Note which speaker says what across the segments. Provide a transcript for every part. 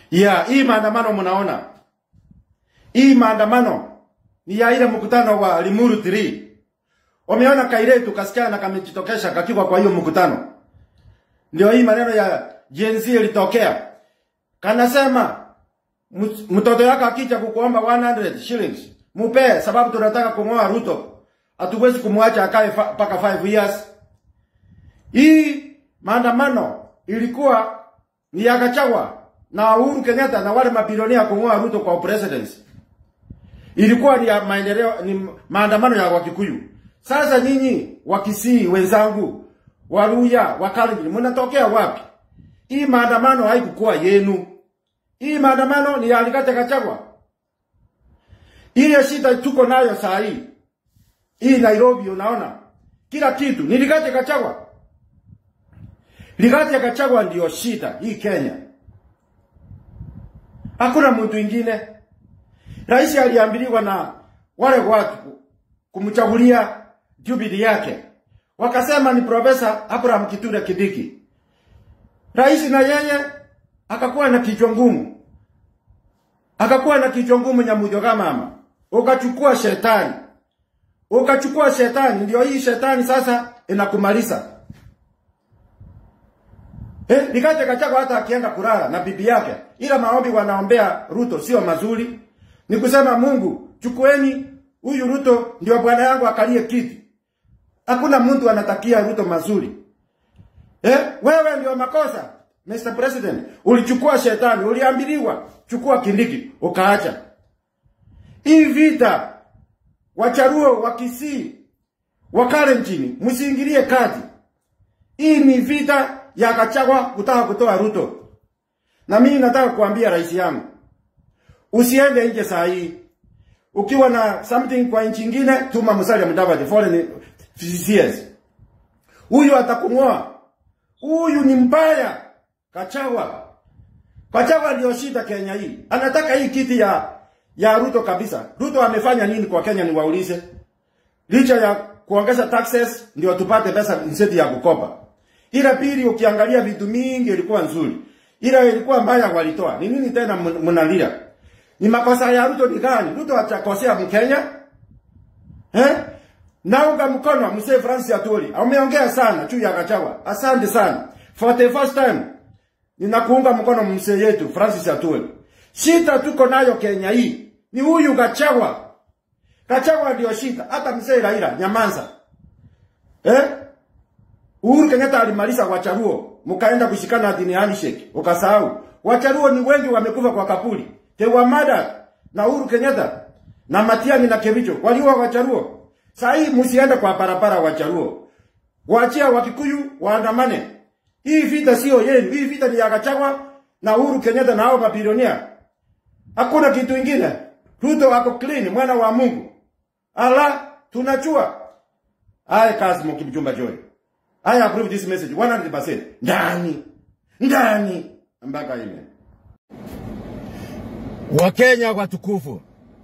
Speaker 1: ya hii maandamano mnaona, hii maandamano ni ya ile mkutano wa Limuru 3. Wameona kairetu kasichana kamejitokesha kakiwa kwa hiyo mkutano, ndio hii maneno ya Gen Z ilitokea. Kanasema "Mt- mtoto yako akija kukuomba 100 shillings mupe, sababu tunataka kung'oa Ruto, hatuwezi kumwacha akae fa- mpaka 5 years. Hii maandamano ilikuwa ni ya Gachagua na Uhuru Kenyatta na wale mabilionea kung'oa Ruto kwa presidency. Ilikuwa ni ya maendeleo, ni maandamano ya Wakikuyu. Sasa nyinyi Wakisii wenzangu, Waluya, Wakalenjin, mnatokea wapi? Hii maandamano haikukuwa yenu. Hii maandamano ni ya Rigathi Gachagua. Ile shida tuko nayo saa hii hii Nairobi, unaona kila kitu ni Rigathi Gachagua. Rigathi Gachagua ndio shida hii Kenya, hakuna mtu ingine. Rais aliambiliwa na wale watu kumchagulia Jubilee yake, wakasema ni Profesa Abraham Kithure Kindiki. Rais na yeye akakuwa na kichwa ngumu, akakuwa na kichwa ngumu Nyamudhoga mama, ukachukua shetani, ukachukua shetani, ndio hii shetani sasa inakumaliza. Eh, Rigathi Gachagua hata akienda kulala na bibi yake, ila maombi wanaombea Ruto sio mazuri. Ni kusema Mungu, chukueni huyu Ruto ndio bwana yangu akalie kiti. Hakuna mtu anatakia Ruto mazuri. Eh, wewe ndio makosa. Mr. President, ulichukua shetani, uliambiliwa chukua Kindiki, ukaacha. Hii vita wacharuo wa Kisii, wa Kalenjin, msiingilie kati. Hii ni vita ya Gachagua kutaka kutoa Ruto. Na mimi nataka kuambia rais yangu, usiende nje saa hii. Ukiwa na something kwa nchi nyingine, tuma Musalia Mudavadi foreign CCS. Huyu atakung'oa. Huyu ni mbaya. Gachagua. Gachagua ndio shida Kenya hii. Anataka hii kiti ya ya Ruto kabisa. Ruto amefanya nini kwa Kenya niwaulize? Licha ya kuongeza taxes ndio tupate pesa nseti ya kukopa. Ila pili ukiangalia vitu mingi ilikuwa nzuri. Ila ilikuwa mbaya walitoa. Ni nini tena mun- mnalia? Ni makosa ya Ruto ni gani? Ruto hajakosea Mkenya? Eh? Naunga mkono mzee Francis Atwoli. Ameongea sana juu ya Gachagua. Asante sana. For the first time ninakuunga mkono mzee yetu Francis Atwoli. Shida tuko nayo Kenya hii ni huyu Gachagua. Gachagua ndio shida. Hata mzee Raila nyamanza. Eh? Uhuru Kenyatta alimaliza Wacharuo, mkaenda kushikana dini handshake, ukasahau. Wacharuo ni wengi wamekufa kwa kapuli. Tewa Mada na Uhuru Kenyatta na Matiang'i na Kericho waliua Wacharuo. Saa hii msiende kwa barabara Wacharuo. Waachia Wakikuyu waandamane. Hii vita sio yenu, hii vita ni ya Gachagua na Uhuru Kenyatta na hao mabilionia. Hakuna kitu kingine. Ruto ako clean, mwana wa Mungu. Ala, tunachua. Aya kazi mkimjumba Joy. I approve this message 100%. Ndani. Ndani. Mpaka ime.
Speaker 2: Wakenya watukufu,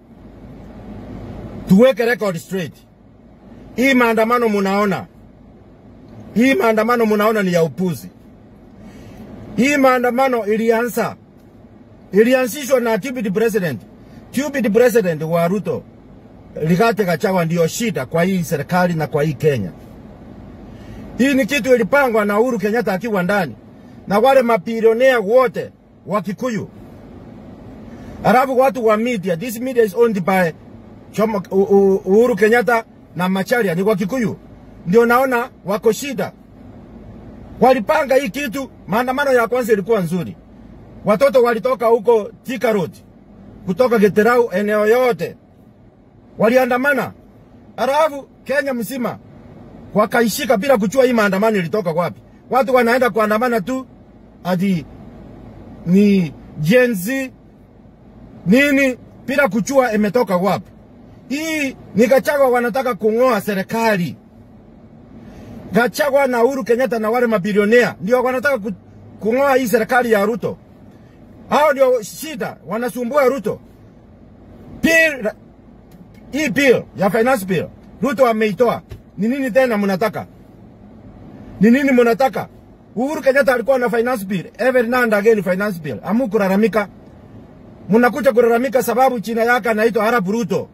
Speaker 2: tuweke record straight. Hii maandamano munaona, hii maandamano munaona ni ya upuzi. Hii maandamano ilianza, ilianzishwa na deputy president, deputy president wa Ruto, Rigathi Gachagua ndio shida kwa hii serikali na kwa hii Kenya. Hii ni kitu ilipangwa na Uhuru Kenyatta akiwa ndani na wale mabilionea wote wa Kikuyu Alafu watu wa media, this media is owned by Jomo, U- U- Uhuru Kenyatta na Macharia ni wa Kikuyu. Ndio naona wako shida. Walipanga hii kitu, maandamano ya kwanza ilikuwa nzuri. Watoto walitoka huko Thika Road, kutoka Geterau, eneo yote waliandamana. Alafu Kenya mzima wakaishika bila kujua hii maandamano ilitoka wapi. Watu wanaenda kuandamana tu ati ni Gen Z nini bila kujua imetoka wapi. Hii ni Gachagua wanataka kung'oa serikali. Gachagua na Uhuru Kenyatta na wale mabilionea ndio wanataka ku- kung'oa hii serikali ya Ruto. Hao ndio shida, wanasumbua Ruto. Bill, hii bill ya finance bill Ruto ameitoa. Ni nini tena mnataka? Ni nini mnataka? Uhuru Kenyatta alikuwa na finance bill, every now and again finance bill. Amu kulalamika. Mnakuja kulalamika sababu china yake anaitwa Arab Ruto.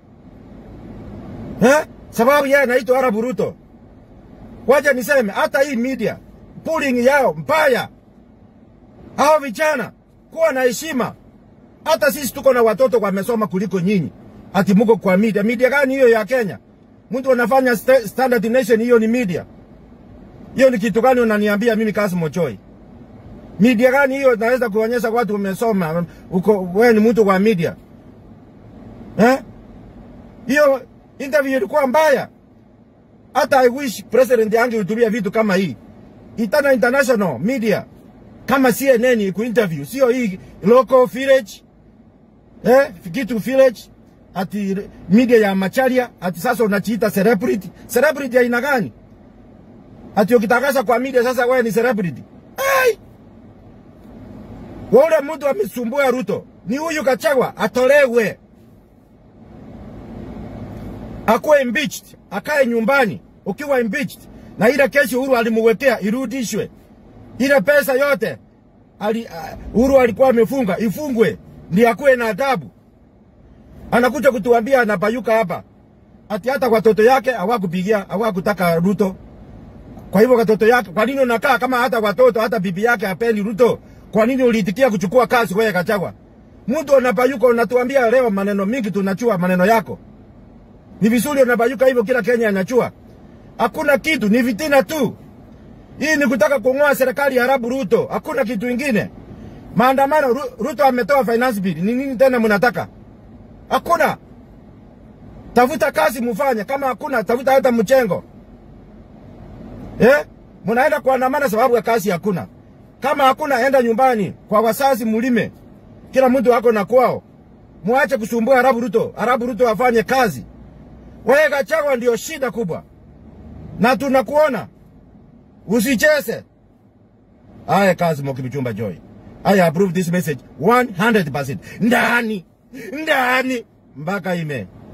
Speaker 2: Eh? Sababu yeye anaitwa Arab Ruto. Wacha niseme hata hii media pulling yao mbaya. Hao vijana kuwa na heshima. Hata sisi tuko na watoto wamesoma kuliko nyinyi. Ati muko kwa media. Media gani hiyo ya Kenya? Mtu anafanya sta- Standard Nation hiyo ni media. Hiyo ni kitu gani unaniambia mimi Kassim Ochoi? Media gani hiyo naweza kuonyesha watu umesoma uko wewe ni mtu wa media? Eh? Hiyo interview ilikuwa mbaya. Hata I wish president angehudhuria vitu kama hii. Itana international media kama CNN ku interview, sio hii local village eh, kitu village ati media ya macharia ati sasa unachiita celebrity. Celebrity aina gani? Ati ukitangaza kwa media sasa wewe ni celebrity. Ai! Wale mtu amesumbua Ruto ni huyu Kachagwa atolewe, akuwe impeached, akae nyumbani ukiwa impeached, na ile kesi Uhuru alimuwekea irudishwe, ile pesa yote ali, uh, Uhuru alikuwa amefunga ifungwe, ndiye akuwe na adabu. Anakuja kutuambia anapayuka hapa ati hata watoto yake hawakupigia hawakutaka Ruto. Kwa hivyo watoto yake, kwa nini unakaa kama hata watoto hata bibi yake hapendi Ruto? Kwa nini uliitikia kuchukua kazi wewe Kachagwa? Mtu unapayuka unatuambia leo maneno mingi, tunachua maneno yako. Ni vizuri unapayuka hivyo, kila Kenya anachua. Hakuna kitu, ni vitina tu. Hii ni kutaka kung'oa serikali ya Arabu Ruto, hakuna kitu ingine. Maandamano, Ru- Ruto ametoa finance bill, ni nini tena mnataka? Hakuna. Tafuta kazi mufanye, kama hakuna tafuta hata mchengo. Eh? Mnaenda kuandamana sababu ya kazi hakuna. Kama hakuna enda nyumbani kwa wazazi mulime. Kila mtu ako na kwao. Muache kusumbua Arabu Ruto. Arabu Ruto afanye kazi. Wewe Gachagua ndio shida kubwa. Na tunakuona. Usicheze. Aya kazi Mokibichumba Joy. I approve this message 100%. Ndani. Ndani. Mpaka ime.